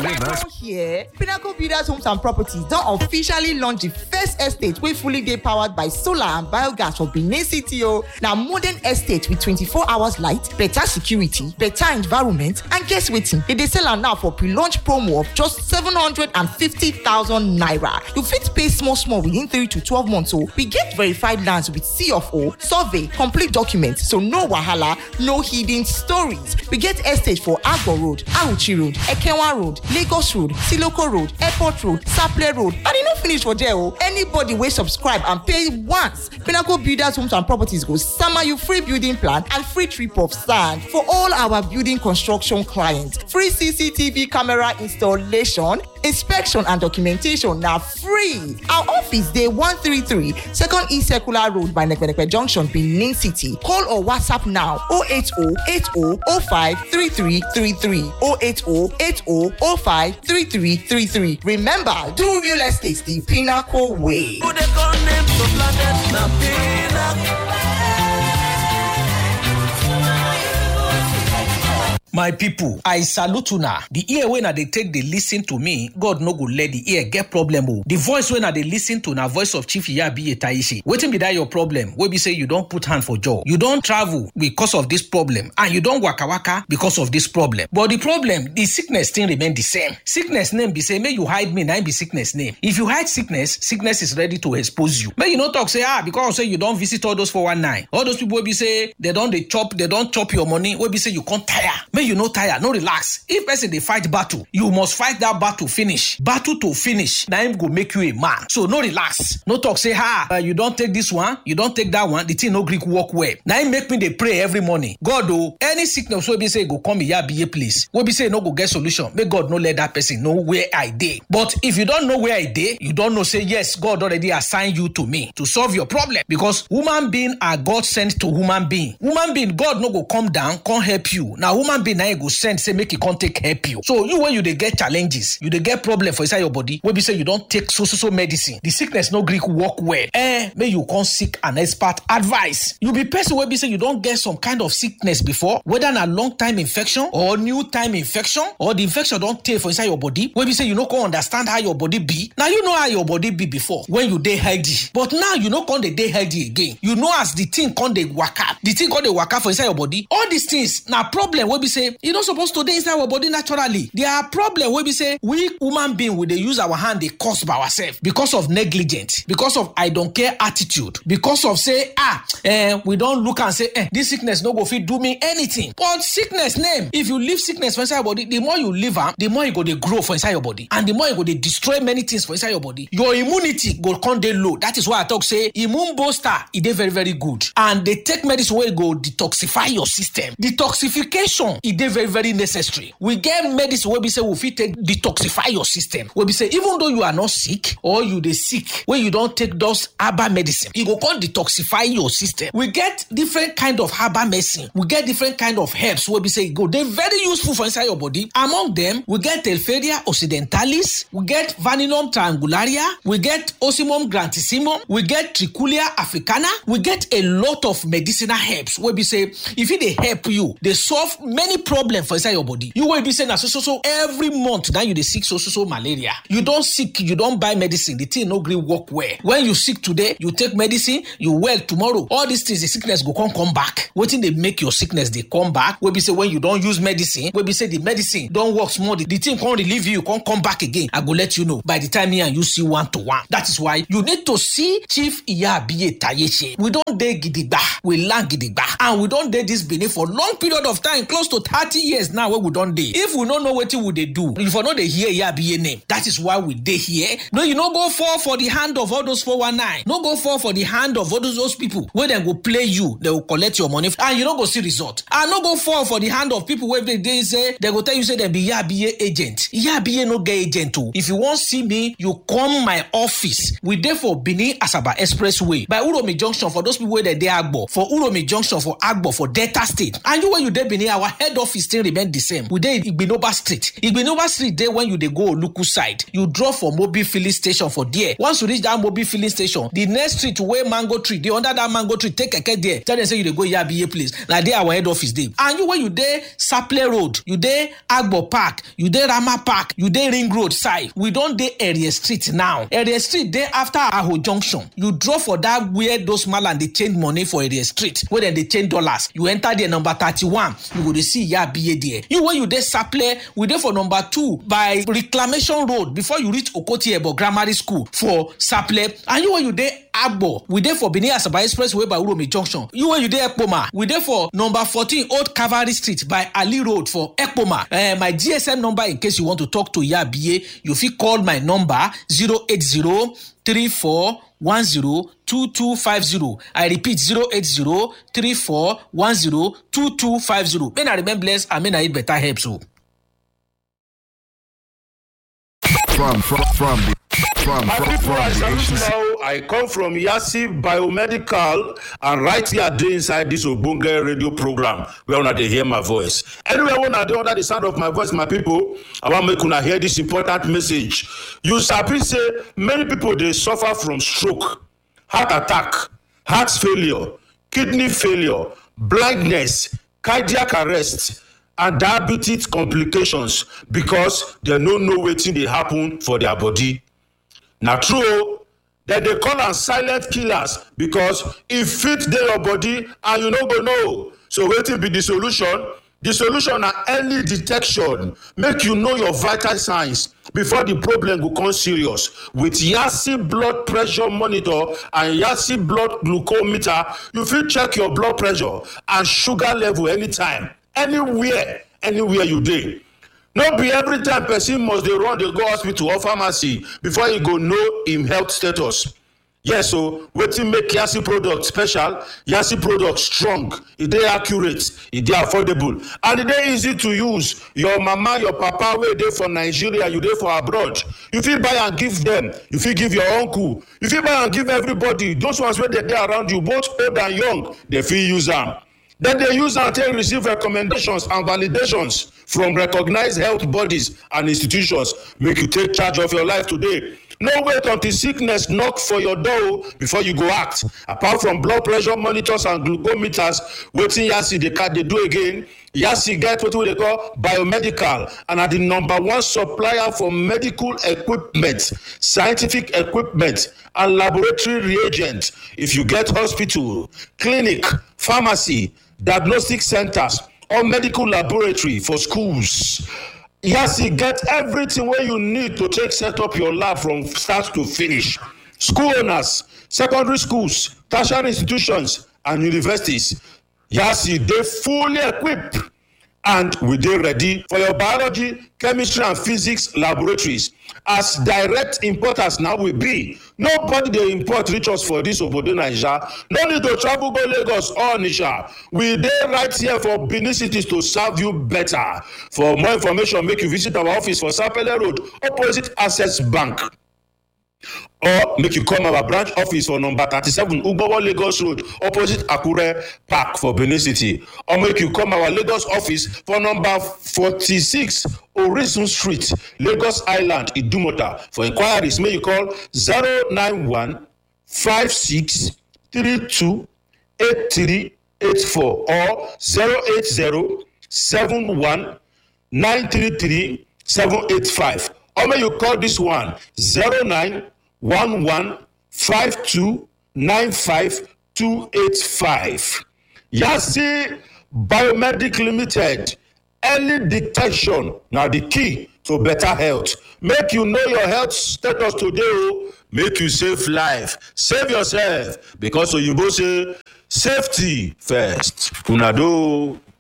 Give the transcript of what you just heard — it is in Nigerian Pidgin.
reverse. here pinnacle builders homes and properties don officially launch di first estate wey fully dey powered by solar and biogas for benin city o na modern estate with 24 hours light better security better environment and guess wetin dem dey sell am now for pre-launch promo of just 750000 naira you fit pay small small within 3 to 12 months o we get verified lands with c of o survey complete documents so no wahala no hidden stories we get estate for agbo road auchi road ekenwa road lagos road siloko road airport road saple road and e no finish for there o anybody wey subscribe and pay once pinnacle builders homes and properties go sama you free building plan and free trip of sand for all our building construction clients free cctv camera installation inspection and documentation na free our office dey 133 second e circular road by nekpenepe junction benin city call or whatsapp now 080 80 05 3333 080 80 05 3333 remember do real estate the pinnacle way. my pipo i salute una di ear wey na dey take dey lis ten to me god no go let di ear get problem o di voice wey na dey lis ten to na voice of chief iyabiye taishe wetin be dat your problem wey be say you don put hand for jaw you don travel because of dis problem and you don waka waka because of dis problem but di problem di sickness still remain di same sickness name be say make you hide me na im be sickness name if you hide sickness sickness is ready to expose you make you no talk say ah because say you don visit all those 419 all those people wey be say dem don dey chop dem don chop your money wey be say you come tire make you no tire no relax if person dey fight battle you must fight that battle finish battle to finish na im go make you a man so no relax no talk say ha uh, you don take this one you don take that one the thing no gree work well na im make me dey pray every morning god o any sickness wey be say e go come iyabiye place wey be say e no go get solution make god no let that person know where i dey but if you don know where i dey you don know say yes god already assign you to me to solve your problem because human being are god sent to human being human being god no go come down come help you na human being na im go send say make e come take help you so you wey you dey get challenges you dey get problem for inside your body wey be say you don take so so so medicine the sickness no gree work well eh make you come seek an expert advice you be person wey be say you don get some kind of sickness before whether na long time infection or new time infection or the infection don tey for inside your body wey be say you no come understand how your body be na you know how your body be before when you dey healthy but now you no come dey dey healthy again you know as the thing come dey waka the thing come dey waka for inside your body all these things na problem wey be say e no suppose to dey inside our body naturally there are problem wey be say we human being we dey use our hand dey cause by ourselves because of negligence because of i don care attitude because of say ah eh, we don look am say eh, this sickness no go fit do me anything but sickness name if you leave sickness for inside your body the more you leave am the more e go dey grow for inside your body and the more e go dey destroy many things for inside your body your immunity go come dey low that is why i talk say immune booster e dey very very good and dey take medicine wey go detoxify your system detoxification e dey very very necessary we get medicine wey be say we fit take detoxify your system wey be say even though you are not sick or you dey sick wey you don take those herbal medicine e go come detoxify your system we get different kind of herbal medicine we get different kind of herbs wey be say e go dey very useful for inside your body among them we get telferia occidentalis we get vaninum triangularia we get osimum grantissimum we get trichulia africana we get a lot of medicinal herbs wey be say e fit dey help you dey solve many problems for inside your body you wey be say na so so so every month na you dey sick so so so malaria you don sick you don buy medicine the thing no gree work well when you sick today you take medicine you well tomorrow all these things the sickness go come come back wetin dey make your sickness dey come back wey be say when you don use medicine wey be say the medicine don work small the, the thing come relieve you come come back again i go let you know by the time me and you see one to one that is why you need to see chief iyabiye tayeche we don dey gidigba we land gidigba and we don dey this benin for long period of time close to thirty years now wey we don dey if we no know wetin we dey do you for no dey hear iyabiye name that is why we dey here no you no go fall for the hand of all those 419 no go fall for the hand of all those, those people wey dem go play you dem go collect your money and you no go see result and no go fall for the hand of people wey dey dey say dem go tell you say dem be iyabiye agent iyabiye no get agent o if you wan see me you come my office we dey for benin asaba expressway by uromi junction for those people wey dey dey agbo for uromi junction for agbo for delta state and you wey you dey benin our head head office still remain the same we dey igbinoba street igbinoba street dey when you dey go oluku side you drop for mobil filling station for there once you reach that mobil filling station the next street wey mango tree dey under that mango tree take keke there tell dem say you dey go yabiye place na there our head office dey and you wey you dey saple road you dey agbo park you dey rama park you dey ring road side we don dey area street now area street dey after aho junction you drop for that where those malam dey change money for area street wey dem dey change dollars you enter there number thirty-one you go dey see yabiye there you wey you dey saple we dey for number two by reclamation road before you reach okoti ebo grammar school for saple and you wey you dey agbo we dey for benin asaba express way by uromi junction you wey you dey ekpoma we dey for number fourteen old cavalry street by ali road for ekpoma uh, my gsm number in case you want to talk to yabiye you fit call my number zero eight zero three four one zero two two five zero i repeat zero eight zero three four one zero two two five zero may na remain blessed and may na eat better helps o. From from from the from My from, people, from I the salute HCC. now. I come from Yasi Biomedical, and right here dey inside this Ogbonge radio program where una dey hear my voice. Anywhere una dey under the sound of my voice, my people, I wan make una hear this important message. You sabi say many people dey suffer from stroke, heart attack, heart failure, kidney failure, blindness, cardiac arrest. and diabetes complications because dem no know wetin dey happen for their body na true o dem dey call am silent killers because e fit dey your body and you no go know so wetin be the solution the solution na early detection make you know your vital signs before the problem go come serious with yasi blood pressure monitor and yasi blood glucometer you fit check your blood pressure and sugar level anytime anywhere anywhere you dey no be every time person must dey run dey go hospital or pharmacy before e go know im health status yes o wetin make yasi product special yasi product strong e dey accurate e dey affordable and e dey easy to use your mama your papa wey dey for nigeria you dey for abroad you fit buy am give dem you fit give your uncle you fit buy am give everybody those ones wey dey dey around you both old and young dey fit use am dem dey use am take receive recommendations and validations from recognized health bodies and institutions make you take charge of your life today no wait until sickness knock for your door o before you go act apart from blood pressure monitors and glucometers wetin yasi dey ca dey do again yasi get wetin we dey call biomedical and na the number one supplier for medical equipment scientific equipment and laboratory reagent if you get hospital clinic pharmacy diagnostic centers or medical laboratory for schools yasi get everything wey you need to take set up your lab from start to finish school owners secondary schools tertiary institutions and universities yasi dey fully equipped and we dey ready for your biology chemistry and physics laboratories as direct importers na we be nobody dey import reach us for dis obodo naija no need to travel go lagos or onitsha we dey right here for benin city to serve you better for more information make you visit our office for sapele road opposite access bank or make you come our branch office for number thirty-seven ugbowo lagos road opposite akure park for benin city or make you come our lagos office for number forty-six orisun street lagos island idumota for inquiries make you call zero nine one five six three two eight three eight four or zero eight zero seven one nine three three seven eight five or make you call this one zero nine one one five two nine five two eight five yasi biomedic limited early detection na the key to better health make you know your health status today o make you save life save yourself because oyibo say safety first una do.